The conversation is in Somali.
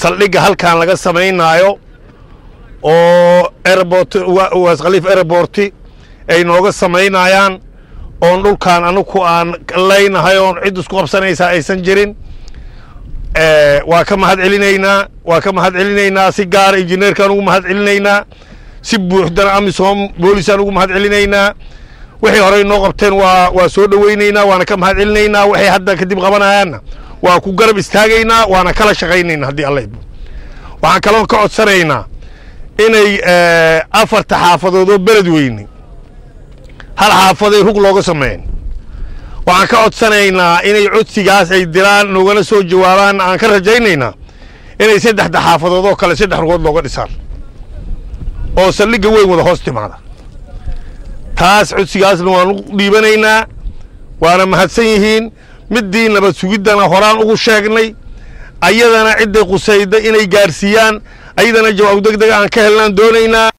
saldhigga halkan laga samaynaayo oo airport waas khaliif airporti ay nooga samaynayaan oon dhulkan anugu aan leynahay oon cid isku qabsanaysaa aysan jirin waa ka mahad celinaynaa waa ka mahad celinaynaa si gaara injineerkaan ugu mahad celinaynaa si buuxdana amisom boolisaan ugu mahad celinaynaa waxay horey noo qabteen waa waa soo dhoweynaynaa waana ka mahad celinaynaa waxay hadda kadib qabanayaanna waa ku garab istaagaynaa waana kala shaqaynaynaa haddii alla idmo waxaan kaloo ka codsanaynaa inay afarta xaafadood oo beled weyne hal xaafaday rug looga sameyn waxaan ka codsanaynaa inay codsigaas ay diraan noogana soo jawaabaan aan ka rajaynaynaa inay saddexda xaafadood oo kale saddex rugood looga dhisaan oo saldhigga weyn wada hoos timaada taas codsigaasna waan u dhiibanaynaa waana mahadsan yihiin middii nabad sugiddana horaan ugu sheegnay ayadana cidday qusayda inay gaarsiiyaan ayadana jawaab deg deg aan ka helnaan doonaynaa